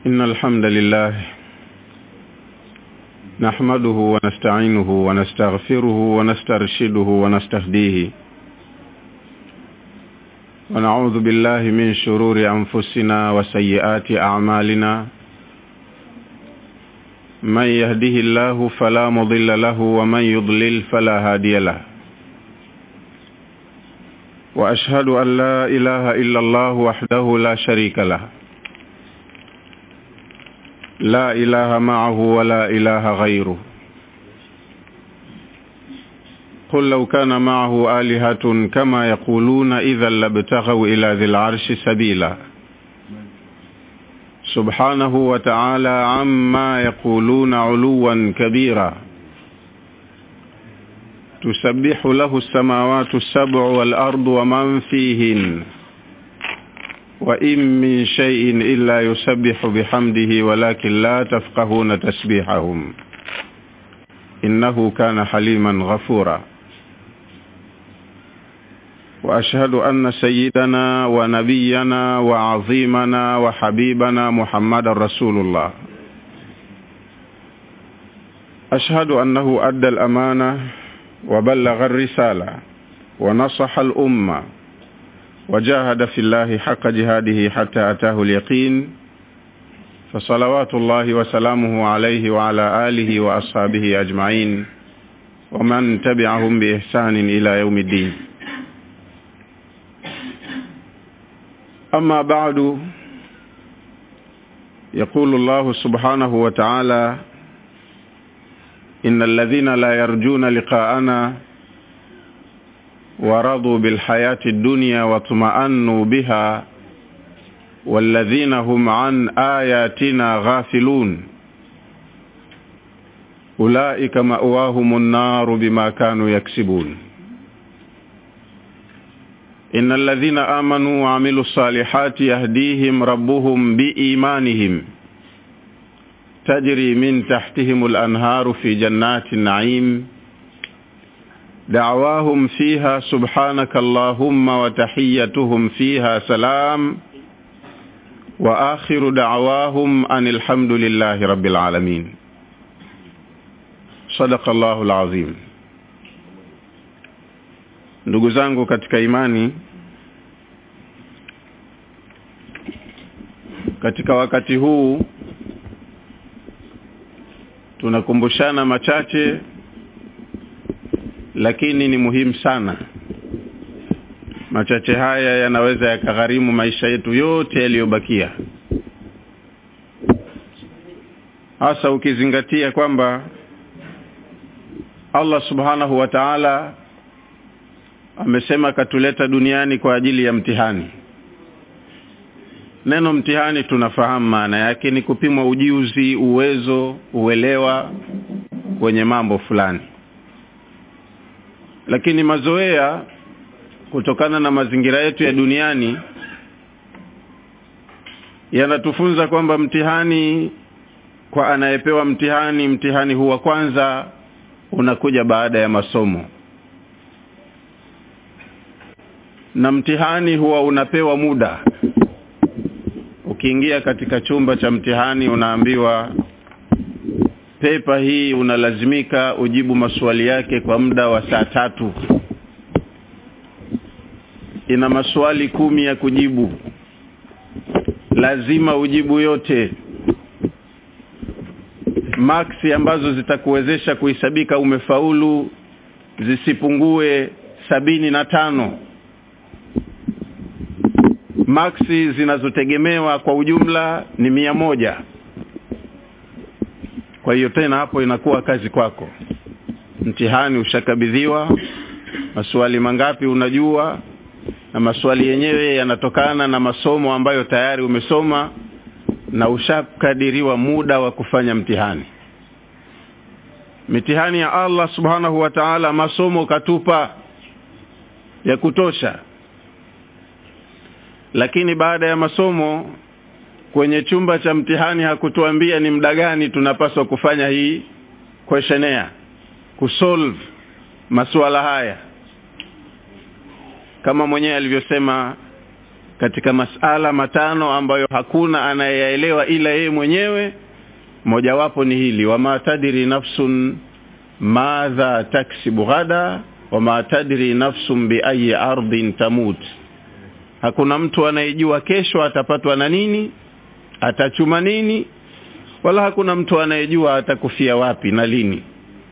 إن الحمد لله نحمده ونستعينه ونستغفره ونسترشده ونستهديه ونعوذ بالله من شرور أنفسنا وسيئات أعمالنا من يهده الله فلا مضل له ومن يضلل فلا هادي له وأشهد أن لا إله إلا الله وحده لا شريك له لا إله معه ولا إله غيره قل لو كان معه آلهة كما يقولون إذا لابتغوا إلى ذي العرش سبيلا سبحانه وتعالى عما يقولون علوا كبيرا تسبح له السماوات السبع والأرض ومن فيهن وإن من شيء إلا يسبح بحمده ولكن لا تفقهون تسبيحهم إنه كان حليما غفورا وأشهد أن سيدنا ونبينا وعظيمنا وحبيبنا محمد رسول الله أشهد أنه أدى الأمانة وبلغ الرسالة ونصح الأمة وجاهد في الله حق جهاده حتى أتاه اليقين فصلوات الله وسلامه عليه وعلى آله وأصحابه أجمعين ومن تبعهم بإحسان إلى يوم الدين أما بعد يقول الله سبحانه وتعالى إن الذين لا يرجون لقاءنا ورضوا بالحياة الدنيا واطمأنوا بها والذين هم عن آياتنا غافلون أولئك مأواهم النار بما كانوا يكسبون إن الذين آمنوا وعملوا الصالحات يهديهم ربهم بإيمانهم تجري من تحتهم الأنهار في جنات النعيم دعواهم فيها سبحانك اللهم وتحيتهم فيها سلام وآخر دعواهم أن الحمد لله رب العالمين صدق الله العظيم ndugu zangu katika imani katika wakati huu tunakumbushana machache lakini ni muhimu sana machache haya yanaweza yakagharimu maisha yetu yote yaliyobakia hasa ukizingatia kwamba Allah subhanahu wa ta'ala amesema katuleta duniani kwa ajili ya mtihani neno mtihani tunafahamu maana yake ni kupimwa ujuzi uwezo uelewa kwenye mambo fulani lakini mazoea kutokana na mazingira yetu ya duniani yanatufunza kwamba mtihani kwa anayepewa mtihani mtihani huwa kwanza unakuja baada ya masomo na mtihani huwa unapewa muda ukiingia katika chumba cha mtihani unaambiwa pepa hii unalazimika ujibu maswali yake kwa muda wa saa tatu ina maswali kumi ya kujibu lazima ujibu yote maksi ambazo zitakuwezesha kuhesabika umefaulu zisipungue sabini na tano maksi zinazotegemewa kwa ujumla ni mia moja kwa hiyo tena hapo inakuwa kazi kwako mtihani ushakabidhiwa maswali mangapi unajua na maswali yenyewe yanatokana na masomo ambayo tayari umesoma na ushakadiriwa muda wa kufanya mtihani mitihani ya Allah subhanahu wa ta'ala masomo katupa ya kutosha lakini baada ya masomo kwenye chumba cha mtihani hakutuambia ni muda gani tunapaswa kufanya hii questionnaire kusolve masuala haya kama mwenyewe alivyosema katika masala matano ambayo hakuna anayeyaelewa ila yeye mwenyewe mojawapo ni hili wama tadri nafsun madha taksibu ghada wama tadri nafsun biayi ardhin tamut hakuna mtu anayejua kesho atapatwa na nini atachuma nini wala hakuna mtu anayejua atakufia wapi na lini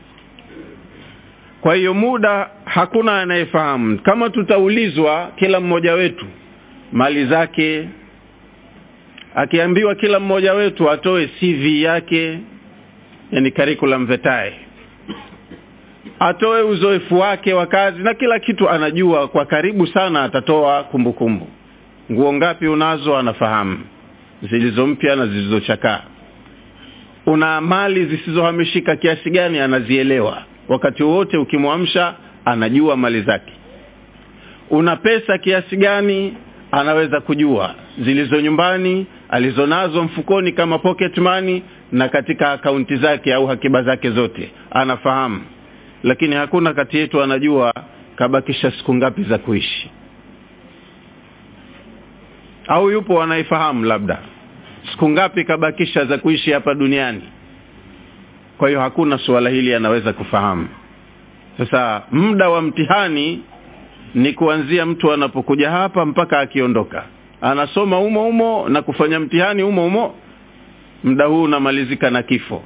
kwa hiyo muda hakuna anayefahamu kama tutaulizwa kila mmoja wetu mali zake akiambiwa kila mmoja wetu atoe CV yake yani curriculum vitae atoe uzoefu wake wa kazi na kila kitu anajua kwa karibu sana atatoa kumbukumbu nguo ngapi unazo anafahamu zilizo mpya na zilizochakaa una mali zisizohamishika kiasi gani anazielewa wakati wote ukimwamsha anajua mali zake una pesa kiasi gani anaweza kujua zilizo nyumbani alizonazo mfukoni kama pocket money na katika akaunti zake au hakiba zake zote anafahamu lakini hakuna kati yetu anajua kabakisha siku ngapi za kuishi au yupo anaifahamu labda siku ngapi kabakisha za kuishi hapa duniani kwa hiyo hakuna suala hili anaweza kufahamu sasa muda wa mtihani ni kuanzia mtu anapokuja hapa mpaka akiondoka anasoma umo umo na kufanya mtihani umo umo muda huu unamalizika na kifo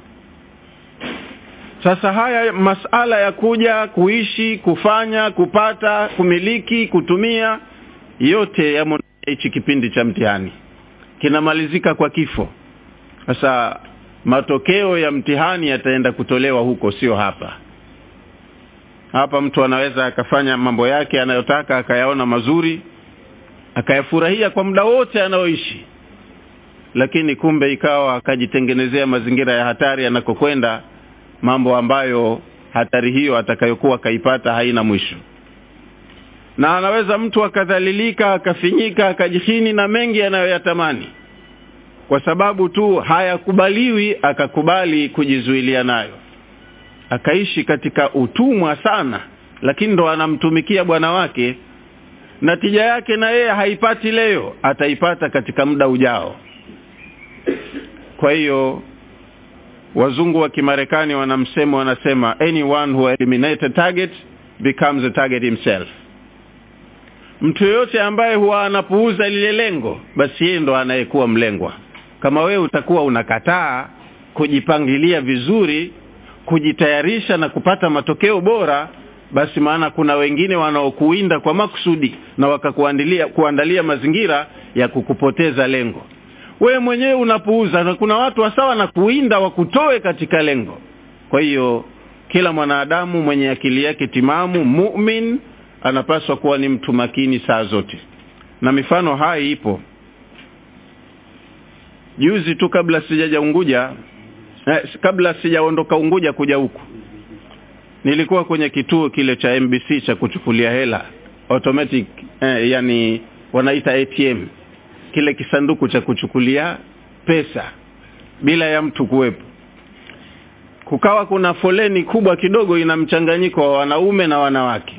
sasa haya masala ya kuja kuishi kufanya kupata kumiliki kutumia yote yamo hichi kipindi cha mtihani kinamalizika kwa kifo sasa matokeo ya mtihani yataenda kutolewa huko sio hapa hapa mtu anaweza akafanya mambo yake anayotaka akayaona mazuri akayafurahia kwa muda wote anaoishi lakini kumbe ikawa akajitengenezea mazingira ya hatari anakokwenda mambo ambayo hatari hiyo atakayokuwa akaipata haina mwisho na anaweza mtu akadhalilika akafinyika akajihini na mengi anayoyatamani kwa sababu tu hayakubaliwi akakubali kujizuilia nayo akaishi katika utumwa sana lakini ndo anamtumikia bwana wake na tija yake na yeye haipati leo ataipata katika muda ujao kwa hiyo wazungu wa kimarekani wanamsema wanasema anyone who eliminated target becomes a target himself mtu yoyote ambaye huwa anapuuza lile lengo basi yeye ndo anayekuwa mlengwa kama wewe utakuwa unakataa kujipangilia vizuri kujitayarisha na kupata matokeo bora basi maana kuna wengine wanaokuinda kwa makusudi na wakakuandalia kuandalia mazingira ya kukupoteza lengo wewe mwenyewe unapuuza na kuna watu wasawa na kuinda wakutoe katika lengo kwa hiyo kila mwanadamu mwenye akili yake timamu mumin anapaswa kuwa ni mtu makini saa zote na mifano hai ipo juzi tu kabla sijaja unguja eh, kabla sijaondoka unguja kuja huku nilikuwa kwenye kituo kile cha mbc cha kuchukulia hela automatic eh, yani wanaita atm kile kisanduku cha kuchukulia pesa bila ya mtu kuwepo kukawa kuna foleni kubwa kidogo ina mchanganyiko wa wanaume na wanawake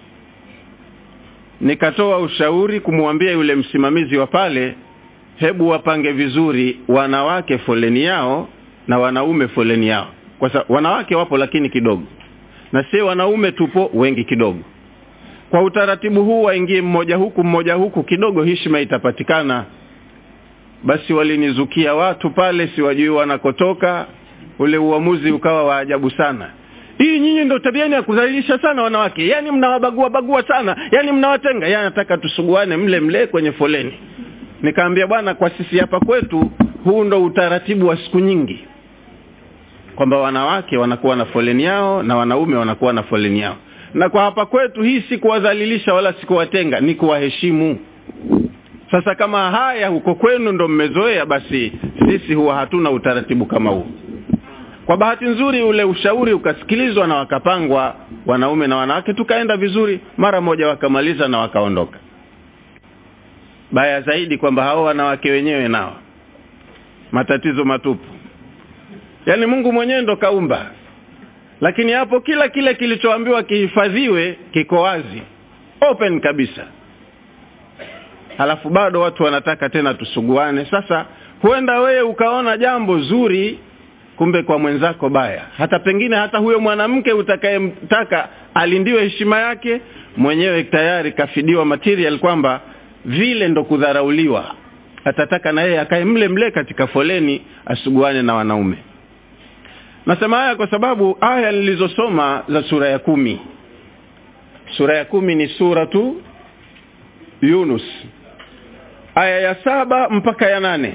nikatoa ushauri kumwambia yule msimamizi wa pale hebu wapange vizuri wanawake foleni yao na wanaume foleni yao kwa sababu wanawake wapo lakini kidogo na si wanaume tupo wengi kidogo kwa utaratibu huu waingie mmoja huku mmoja huku kidogo heshima itapatikana basi walinizukia watu pale siwajui wanakotoka ule uamuzi ukawa wa ajabu sana hii nyinyi ndo tabiani ya kudhalilisha sana wanawake yaani mnawabagua bagua sana yaani mnawatenga yaani nataka tusuguane mle mle kwenye foleni nikaambia bwana kwa sisi hapa kwetu huu ndo utaratibu wa siku nyingi kwamba wanawake wanakuwa na foleni yao na wanaume wanakuwa na foleni yao na kwa hapa kwetu hii si kuwadhalilisha wala si kuwatenga ni kuwaheshimu sasa kama haya huko kwenu ndo mmezoea basi sisi huwa hatuna utaratibu kama huu kwa bahati nzuri ule ushauri ukasikilizwa na wakapangwa wanaume na wanawake tukaenda vizuri mara moja wakamaliza na wakaondoka baya zaidi kwamba hao wanawake wenyewe nao matatizo matupu yaani mungu mwenyewe ndo kaumba lakini hapo kila kile kilichoambiwa kihifadhiwe kiko wazi open kabisa halafu bado watu wanataka tena tusuguane sasa huenda wewe ukaona jambo zuri kumbe kwa mwenzako baya hata pengine hata huyo mwanamke utakayemtaka alindiwe heshima yake mwenyewe tayari kafidiwa material kwamba vile ndo kudharauliwa atataka na yeye akae mle mle katika foleni asuguane na wanaume nasema haya kwa sababu aya nilizosoma za sura ya kumi sura ya kumi ni suratu yunus aya ya saba mpaka ya nane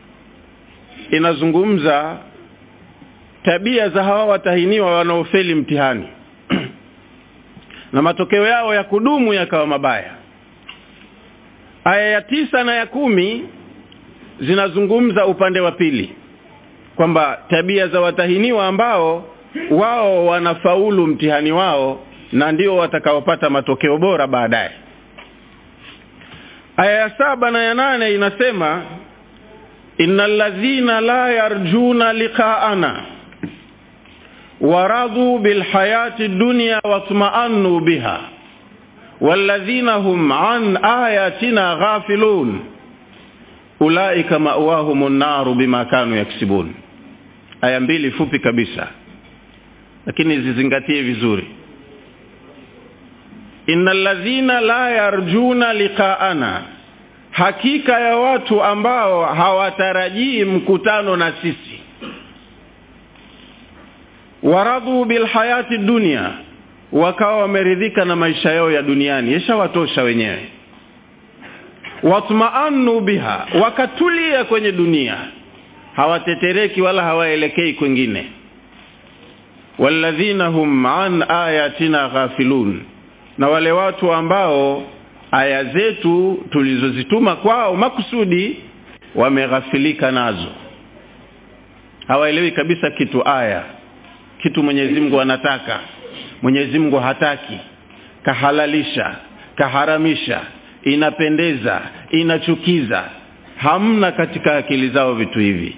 inazungumza tabia za hawa watahiniwa wanaofeli mtihani na matokeo yao ya kudumu yakawa mabaya aya ya tisa na ya kumi zinazungumza upande wa pili kwamba tabia za watahiniwa ambao wao wanafaulu mtihani wao na ndio watakaopata matokeo bora baadaye aya ya saba na ya nane inasema innal ladhina la yarjuna liqaana waradhu bilhayati dunya watma'annu biha walladhina hum an ayatina ghafilun ulaika ma'wahumun naru bima kanu yaksibun aya mbili fupi kabisa lakini zizingatie vizuri innal ladhina la yarjuna liqaana hakika ya watu ambao hawatarajii mkutano na sisi waradhu bilhayati dunia wakawa wameridhika na maisha yao ya duniani yeshawatosha wenyewe watmaannu biha wakatulia kwenye dunia hawatetereki wala hawaelekei kwingine walladhina hum an ayatina ghafilun na wale watu ambao aya zetu tulizozituma kwao makusudi wameghafilika nazo hawaelewi kabisa kitu aya kitu Mwenyezi Mungu anataka Mwenyezi Mungu hataki kahalalisha kaharamisha inapendeza inachukiza hamna katika akili zao vitu hivi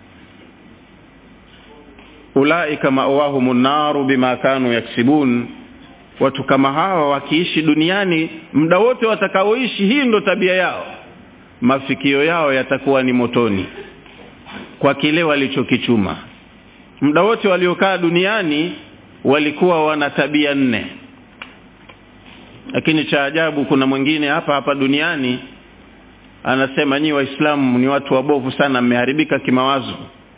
ulaika ma'wahumun naru bima kanu yaksibun watu kama hawa wakiishi duniani muda wote watakaoishi hii ndo tabia yao mafikio yao yatakuwa ni motoni kwa kile walichokichuma muda wote waliokaa duniani walikuwa wana tabia nne lakini cha ajabu kuna mwingine hapa hapa duniani anasema nyi waislamu ni watu wabovu sana mmeharibika kimawazo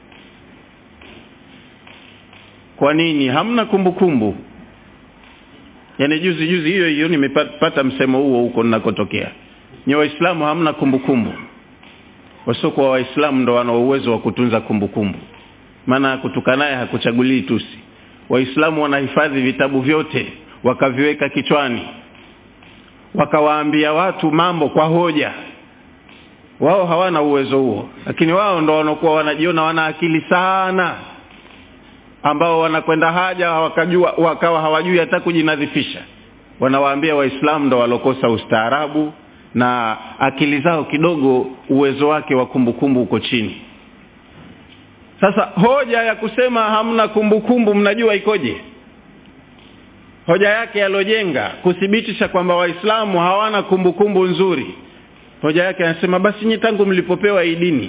kwa nini hamna kumbukumbu kumbu. yaani juzi juzi hiyo hiyo nimepata msemo huo huko ninakotokea nyi waislamu hamna kumbukumbu wasiokuwa waislamu ndo wana uwezo wa kutunza kumbukumbu maana kutukanaye hakuchagulii tusi waislamu wanahifadhi vitabu vyote wakaviweka kichwani wakawaambia watu mambo kwa hoja wao hawana uwezo huo lakini wao ndo wanakuwa wanajiona wana akili sana ambao wanakwenda haja wakajua wakawa hawajui hata kujinadhifisha wanawaambia waislamu ndo walokosa ustaarabu na akili zao kidogo uwezo wake wa kumbukumbu uko chini sasa hoja ya kusema hamna kumbukumbu mnajua ikoje hoja yake yalojenga kuthibitisha kwamba waislamu hawana kumbukumbu nzuri hoja yake anasema basi nyi tangu mlipopewa hii dini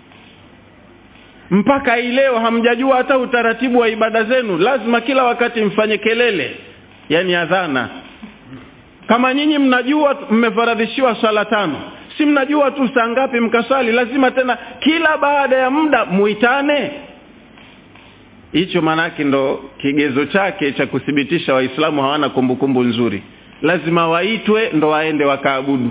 mpaka hii leo hamjajua hata utaratibu wa ibada zenu lazima kila wakati mfanye kelele yani adhana kama nyinyi mnajua mmefaradhishiwa swala tano si mnajua tu saa ngapi mkaswali lazima tena kila baada ya muda muitane hicho maanake ndo kigezo chake cha kuthibitisha waislamu hawana kumbukumbu nzuri lazima waitwe ndo waende wakaabudu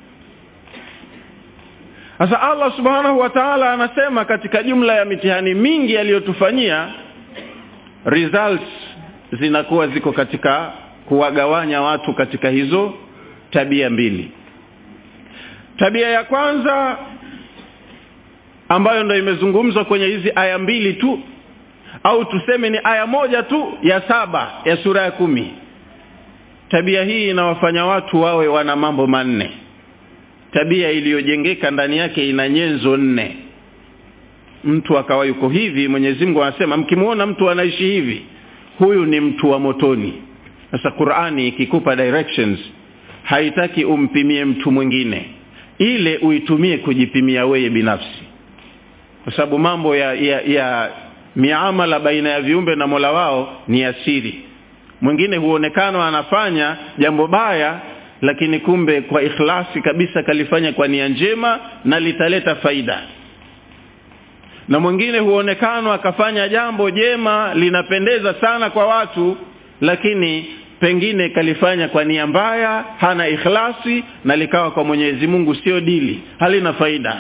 sasa allah subhanahu wa taala anasema katika jumla ya mitihani mingi aliyotufanyia results zinakuwa ziko katika kuwagawanya watu katika hizo tabia mbili tabia ya kwanza ambayo ndo imezungumzwa kwenye hizi aya mbili tu au tuseme ni aya moja tu ya saba ya sura ya kumi tabia hii inawafanya watu wawe wana mambo manne tabia iliyojengeka ndani yake ina nyenzo nne mtu akawa yuko hivi mwenyezi mungu anasema mkimwona mtu anaishi hivi huyu ni mtu wa motoni sasa qurani ikikupa directions haitaki umpimie mtu mwingine ile uitumie kujipimia wewe binafsi kwa sababu mambo ya, ya, ya miamala baina ya viumbe na mola wao ni asiri mwingine huonekana anafanya jambo baya lakini kumbe kwa ikhlasi kabisa kalifanya kwa nia njema na litaleta faida na mwingine huonekana akafanya jambo jema linapendeza sana kwa watu lakini pengine kalifanya kwa nia mbaya hana ikhlasi na likawa kwa mwenyezi mungu sio dili halina faida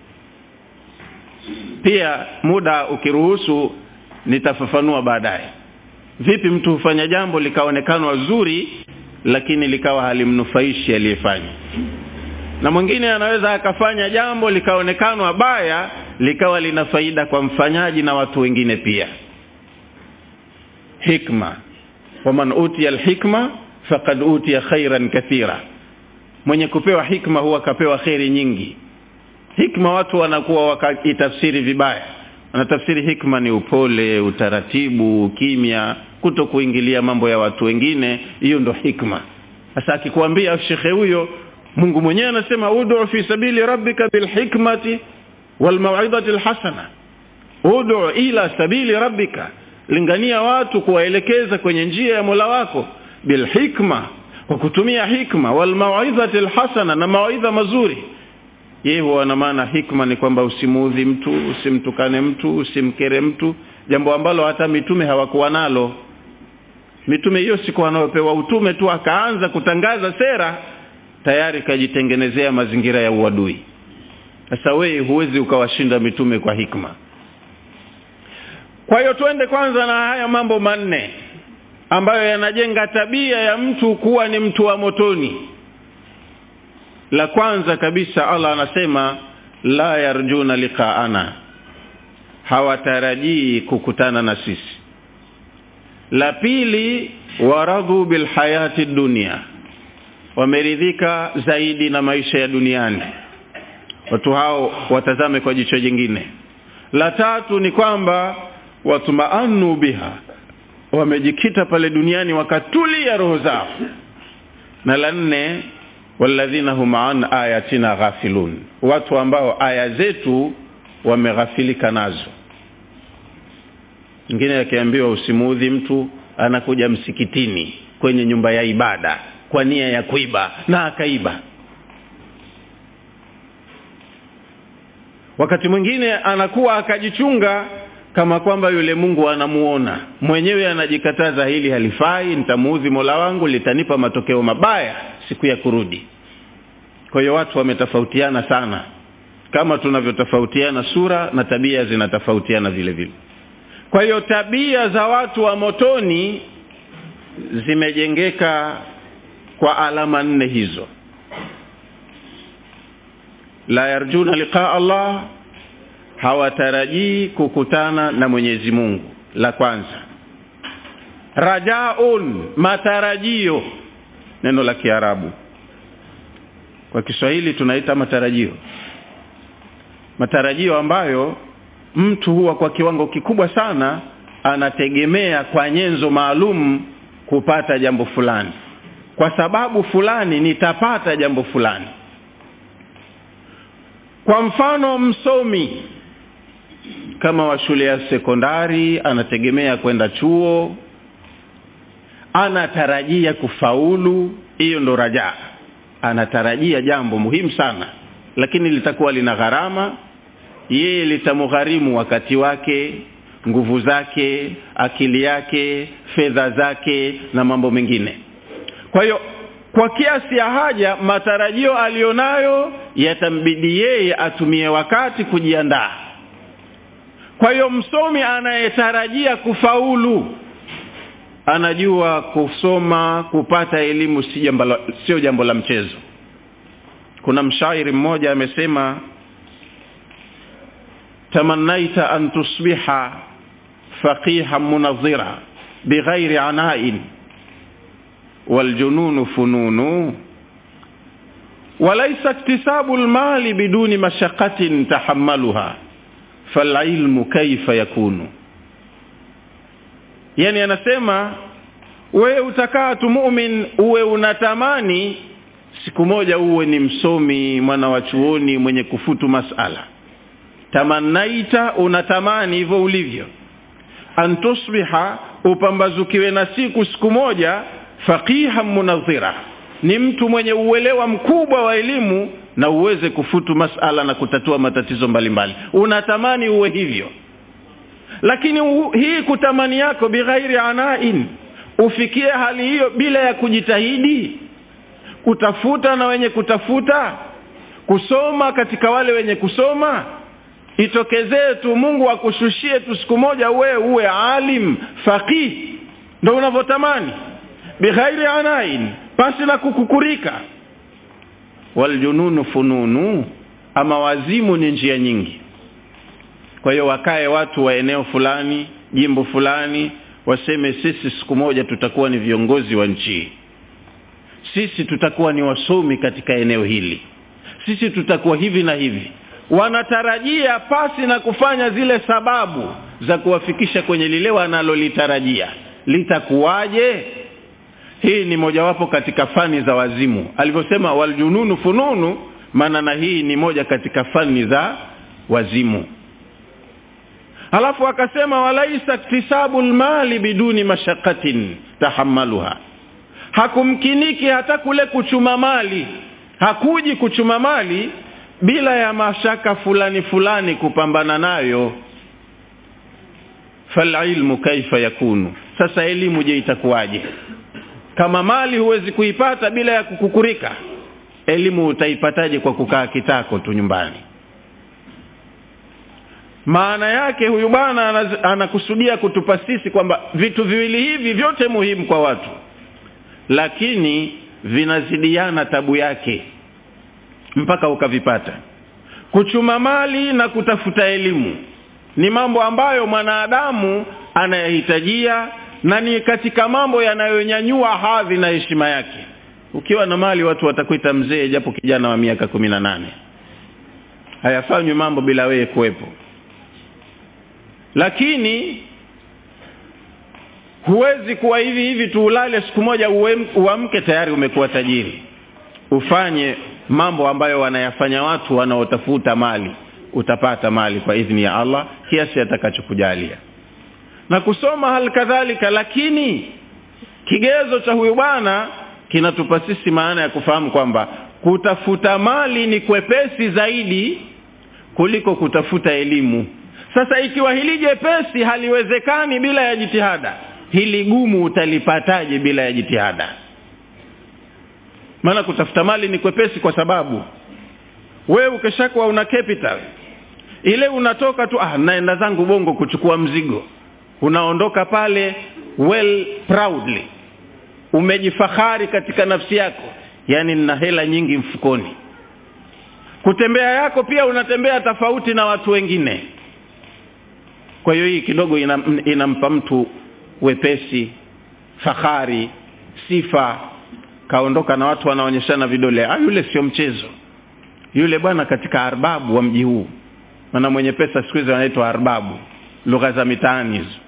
pia muda ukiruhusu nitafafanua baadaye vipi mtu hufanya jambo likaonekana zuri lakini likawa halimnufaishi aliyefanya na mwingine anaweza akafanya jambo likaonekana baya likawa lina faida kwa mfanyaji na watu wengine pia hikma waman utiya alhikma faqad utiya khairan kathira mwenye kupewa hikma huwa akapewa kheri nyingi hikma watu wanakuwa wakaitafsiri vibaya wanatafsiri hikma ni upole utaratibu kimya kuto kuingilia mambo ya watu wengine hiyo ndo hikma sasa akikwambia shekhe huyo mungu mwenyewe anasema udu fi sabili rabbika bilhikmati walmauidhati lhasana udu ila sabili rabbika lingania watu kuwaelekeza kwenye njia ya mola wako bilhikma kwa kutumia hikma walmauidhati lhasana na mawaidha mazuri yeye huwa na maana hikma ni kwamba usimuudhi mtu usimtukane mtu usimkere mtu jambo ambalo hata mitume hawakuwa nalo mitume hiyo siku wanaopewa utume tu akaanza kutangaza sera tayari kajitengenezea mazingira ya uadui sasa wewe huwezi ukawashinda mitume kwa hikma kwa hiyo twende kwanza na haya mambo manne ambayo yanajenga tabia ya mtu kuwa ni mtu wa motoni la kwanza kabisa allah anasema la yarjuna liqaana hawatarajii kukutana na sisi la pili waradhu bilhayati dunia wameridhika zaidi na maisha ya duniani watu hao watazame kwa jicho jingine la tatu ni kwamba watumaanu biha wamejikita pale duniani wakatulia roho zao na la nne walladhina hum an ayatina ghafilun watu ambao aya zetu wameghafilika nazo mwingine akiambiwa usimuudhi mtu anakuja msikitini kwenye nyumba ya ibada kwa nia ya kuiba na akaiba wakati mwingine anakuwa akajichunga kama kwamba yule mungu anamuona mwenyewe anajikataza hili halifai nitamuudhi mola wangu litanipa matokeo mabaya siku ya kurudi kwa hiyo watu wametofautiana sana kama tunavyotofautiana sura na tabia zinatofautiana vile vile kwa hiyo tabia za watu wa motoni zimejengeka kwa alama nne hizo la yarjuna liqaa allah hawatarajii kukutana na mwenyezi mungu la kwanza rajaun matarajio neno la kiarabu kwa kiswahili tunaita matarajio matarajio ambayo mtu huwa kwa kiwango kikubwa sana anategemea kwa nyenzo maalum kupata jambo fulani kwa sababu fulani nitapata jambo fulani kwa mfano msomi kama wa shule ya sekondari anategemea kwenda chuo anatarajia kufaulu hiyo ndo rajaa anatarajia jambo muhimu sana lakini litakuwa lina gharama yeye litamgharimu wakati wake nguvu zake akili yake fedha zake na mambo mengine kwa hiyo kwa kiasi ya haja matarajio aliyonayo yatambidi yeye atumie wakati kujiandaa kwa hiyo msomi anayetarajia kufaulu anajua kusoma kupata elimu si jambo la, sio jambo la mchezo kuna mshairi mmoja amesema tamannaita an tusbiha faqihan munadhira bighairi anain waljununu fununu وليس اكتساب المال بدون مشقة تحملها فالعلم كيف يكون yani anasema wewe utakaa tu mumin uwe unatamani siku moja uwe ni msomi mwana wa chuoni mwenye kufutu masala tamanaita unatamani hivyo ulivyo antusbiha upambazukiwe na siku siku moja faqiha munadhira ni mtu mwenye uelewa mkubwa wa elimu na uweze kufutu masala na kutatua matatizo mbalimbali mbali. unatamani uwe hivyo lakini u, hii kutamani yako bighairi anain ufikie hali hiyo bila ya kujitahidi kutafuta na wenye kutafuta kusoma katika wale wenye kusoma itokezee tu mungu akushushie tu siku moja uwe uwe alim faqih ndo unavyotamani bighairi anain pasi na kukukurika waljununu fununu ama wazimu ni njia nyingi kwa hiyo wakae watu wa eneo fulani jimbo fulani waseme sisi siku moja tutakuwa ni viongozi wa nchi sisi tutakuwa ni wasomi katika eneo hili sisi tutakuwa hivi na hivi wanatarajia pasi na kufanya zile sababu za kuwafikisha kwenye lile wanalolitarajia litakuwaje hii ni mojawapo katika fani za wazimu alivyosema waljununu fununu maana na hii ni moja katika fani za wazimu alafu akasema walaisa iktisabu lmali biduni mashaqatin tahamaluha hakumkiniki hata kule kuchuma mali hakuji kuchuma mali bila ya mashaka fulani fulani kupambana nayo falilmu kaifa yakunu sasa elimu je itakuwaje kama mali huwezi kuipata bila ya kukukurika elimu utaipataje kwa kukaa kitako tu nyumbani maana yake huyu bwana anakusudia kutupa sisi kwamba vitu viwili hivi vyote muhimu kwa watu lakini vinazidiana tabu yake mpaka ukavipata kuchuma mali na kutafuta elimu ni mambo ambayo mwanadamu anayahitajia na ni katika mambo yanayonyanyua hadhi na heshima yake ukiwa na mali watu watakuita mzee japo kijana wa miaka kumi na nane hayafanywi mambo bila wewe kuwepo lakini huwezi kuwa hivi hivi tu ulale siku moja uamke tayari umekuwa tajiri ufanye mambo ambayo wanayafanya watu wanaotafuta mali utapata mali kwa idhini ya allah kiasi atakachokujalia na kusoma hali kadhalika lakini kigezo cha huyu bwana kinatupa sisi maana ya kufahamu kwamba kutafuta mali ni kwepesi zaidi kuliko kutafuta elimu sasa ikiwa hili jepesi haliwezekani bila ya jitihada hili gumu utalipataje bila ya jitihada maana kutafuta mali ni kwepesi kwa sababu wewe ukishakuwa una capital ile unatoka tu ah naenda zangu bongo kuchukua mzigo unaondoka pale well proudly umejifahari katika nafsi yako yaani nina hela nyingi mfukoni kutembea yako pia unatembea tofauti na watu wengine kwa hiyo hii kidogo inam, inampa mtu wepesi fahari sifa kaondoka na watu wanaonyeshana vidole ah, yule sio mchezo yule bwana katika arbabu wa mji huu maana mwenye pesa siku hizi wanaitwa arbabu lugha za mitaani hizo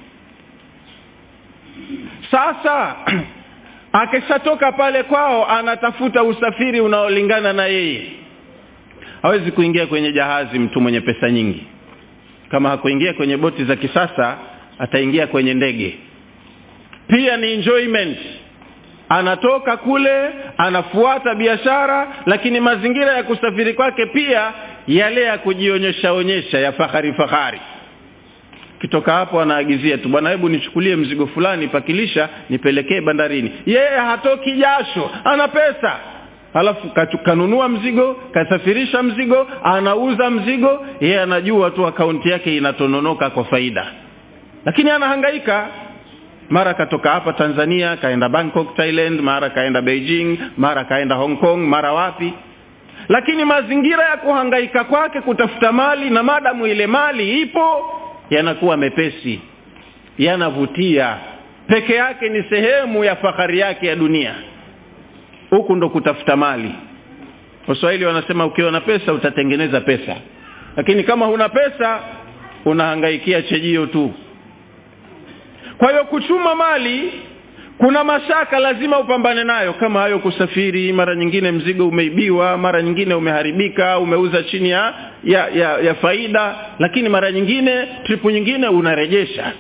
sasa akishatoka pale kwao anatafuta usafiri unaolingana na yeye hawezi kuingia kwenye jahazi mtu mwenye pesa nyingi kama hakuingia kwenye boti za kisasa ataingia kwenye ndege pia ni enjoyment anatoka kule anafuata biashara lakini mazingira ya kusafiri kwake pia yale ya kujionyesha onyesha ya fahari fahari kitoka hapo anaagizia tu bwana hebu nichukulie mzigo fulani pakilisha nipelekee bandarini yeye hatoki jasho ana pesa alafu kanunua mzigo kasafirisha mzigo anauza mzigo yeye anajua tu akaunti yake inatononoka kwa faida lakini anahangaika mara katoka hapa tanzania kaenda bangkok thailand mara kaenda beijing mara kaenda hong kong mara wapi lakini mazingira ya kuhangaika kwake kutafuta mali na madamu ile mali ipo yanakuwa mepesi yanavutia peke yake ni sehemu ya fahari yake ya dunia huku ndo kutafuta mali waswahili wanasema ukiwa na pesa utatengeneza pesa lakini kama huna pesa unahangaikia chejio tu kwa hiyo kuchuma mali kuna mashaka lazima upambane nayo kama hayo kusafiri mara nyingine mzigo umeibiwa mara nyingine umeharibika umeuza chini ya, ya, ya, ya faida lakini mara nyingine tripu nyingine unarejesha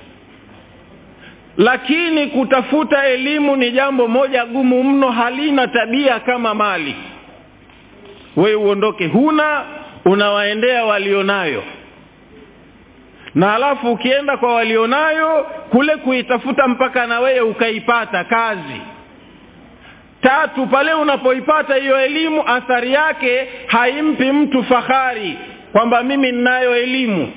lakini kutafuta elimu ni jambo moja gumu mno halina tabia kama mali wewe uondoke huna unawaendea walionayo na alafu ukienda kwa walionayo kule kuitafuta mpaka na wewe ukaipata kazi tatu pale unapoipata hiyo elimu athari yake haimpi mtu fahari kwamba mimi ninayo elimu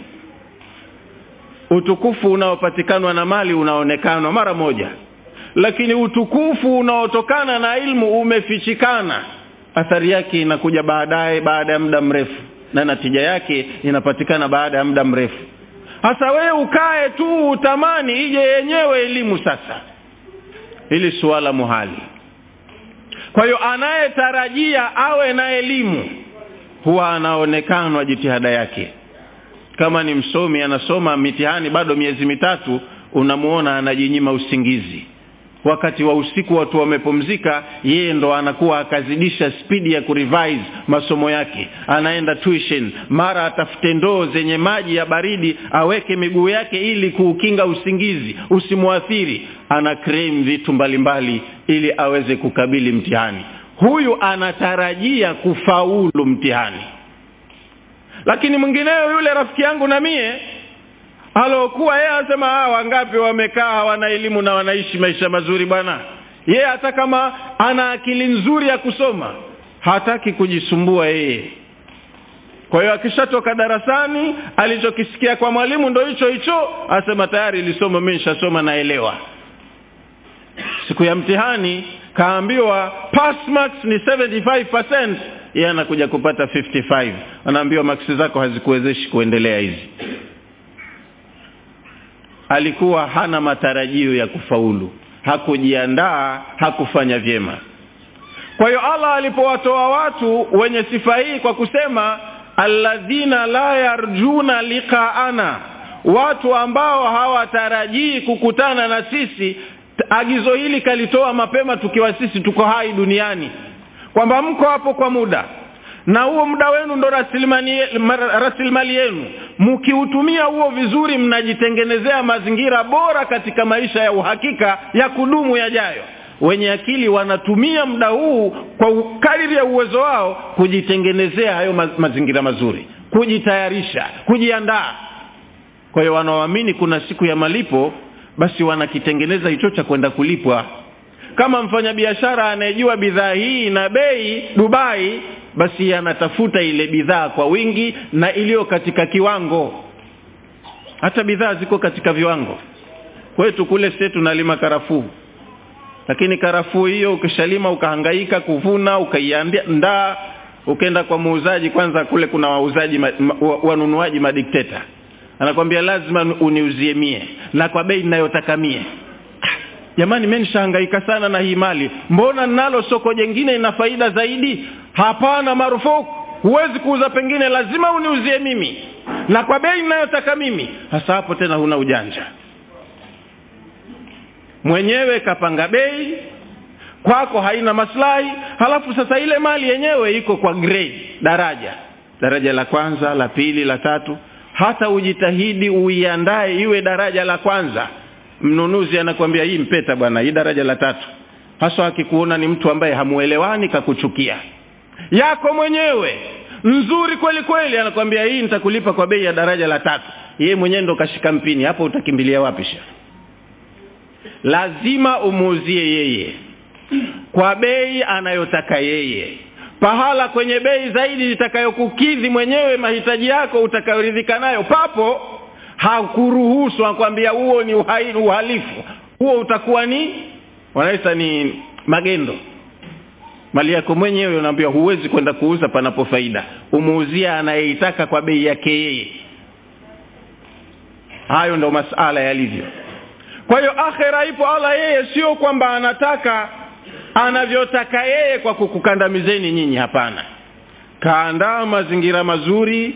utukufu unaopatikanwa na mali unaonekanwa mara moja lakini utukufu unaotokana na ilmu umefichikana athari yake inakuja baadaye baada ya muda mrefu na natija yake inapatikana baada ya muda mrefu hasa wewe ukae tu utamani ije yenyewe elimu sasa hili suala muhali kwa hiyo anayetarajia awe na elimu huwa anaonekanwa jitihada yake kama ni msomi anasoma mitihani bado miezi mitatu unamuona anajinyima usingizi wakati wa usiku watu wamepumzika yeye ndo anakuwa akazidisha spidi ya kurevise masomo yake anaenda tuition mara atafute ndoo zenye maji ya baridi aweke miguu yake ili kuukinga usingizi usimwathiri ana claim vitu mbalimbali mbali, ili aweze kukabili mtihani huyu anatarajia kufaulu mtihani lakini mwingineyo yule rafiki yangu na mie alokuwa yeye anasema wangapi wamekaa hawana elimu na wanaishi maisha mazuri bwana yeye hata kama ana akili nzuri ya kusoma hataki kujisumbua yeye kwa hiyo akishatoka darasani alichokisikia kwa mwalimu ndo hicho hicho asema tayari ilisoma mi nishasoma naelewa siku ya mtihani kaambiwa pass marks ni 75 yeye anakuja kupata 55 anaambiwa maksi zako hazikuwezeshi kuendelea hizi alikuwa hana matarajio ya kufaulu hakujiandaa hakufanya vyema kwa hiyo allah alipowatoa watu wenye sifa hii kwa kusema alladhina la yarjuna liqaana watu ambao hawatarajii kukutana na sisi agizo hili kalitoa mapema tukiwa sisi tuko hai duniani kwamba mko hapo kwa muda na huo muda wenu ndo rasilimali yenu mkiutumia huo vizuri mnajitengenezea mazingira bora katika maisha ya uhakika ya kudumu yajayo wenye akili wanatumia muda huu kwa kadiri ya uwezo wao kujitengenezea hayo ma mazingira mazuri kujitayarisha kujiandaa kwa hiyo wanaoamini kuna siku ya malipo basi wanakitengeneza hicho cha kwenda kulipwa kama mfanyabiashara anayejua bidhaa hii na bei dubai basi anatafuta ile bidhaa kwa wingi na iliyo katika kiwango hata bidhaa ziko katika viwango kwetu kule sie tunalima karafuu lakini karafuu hiyo ukishalima ukahangaika kuvuna ukaiandaa ukenda kwa muuzaji kwanza kule kuna wauzaji ma, ma, wanunuaji madikteta anakwambia lazima uniuzie mie na kwa bei ninayotaka mie jamani mi nishahangaika sana na hii mali mbona nalo soko jengine ina faida zaidi hapana marufuku huwezi kuuza pengine lazima uniuzie mimi na kwa bei ninayotaka mimi hasa hapo tena huna ujanja mwenyewe kapanga bei kwako haina maslahi halafu sasa ile mali yenyewe iko kwa grade daraja daraja la kwanza la pili la tatu hata ujitahidi uiandae iwe daraja la kwanza mnunuzi anakwambia hii mpeta bwana hii daraja la tatu haswa akikuona ni mtu ambaye hamuelewani kakuchukia yako mwenyewe nzuri kweli kweli anakwambia hii nitakulipa kwa bei ya daraja la tatu yeye mwenyewe ndo kashika mpini hapo utakimbilia wapi sha lazima umuuzie yeye kwa bei anayotaka yeye pahala kwenye bei zaidi itakayokukidhi mwenyewe mahitaji yako utakayoridhika nayo papo hakuruhusu akwambia huo ni uhaini, uhalifu huo utakuwa ni wanaita ni magendo mali yako mwenyewe unaambia huwezi kwenda kuuza panapo faida umuuzia anayeitaka kwa bei yake yeye hayo ndo masala yalivyo kwa hiyo akhera ipo allah yeye sio kwamba anataka anavyotaka yeye kwa kukukandamizeni nyinyi hapana kaandaa mazingira mazuri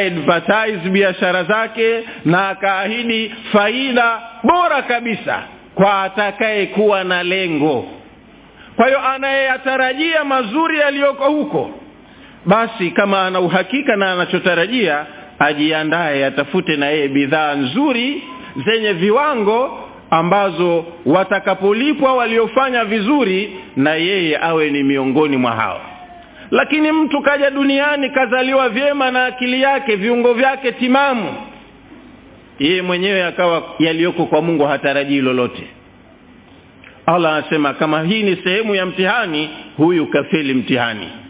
kaadvertise biashara zake na akaahidi faida bora kabisa kwa atakayekuwa na lengo kwa hiyo anayeyatarajia mazuri yaliyoko huko basi kama ana uhakika na anachotarajia ajiandaye atafute na yeye bidhaa nzuri zenye viwango ambazo watakapolipwa waliofanya vizuri na yeye awe ni miongoni mwa hao lakini mtu kaja duniani kazaliwa vyema na akili yake viungo vyake timamu yeye mwenyewe akawa yaliyoko kwa mungu hatarajii lolote allah anasema kama hii ni sehemu ya mtihani huyu kafeli mtihani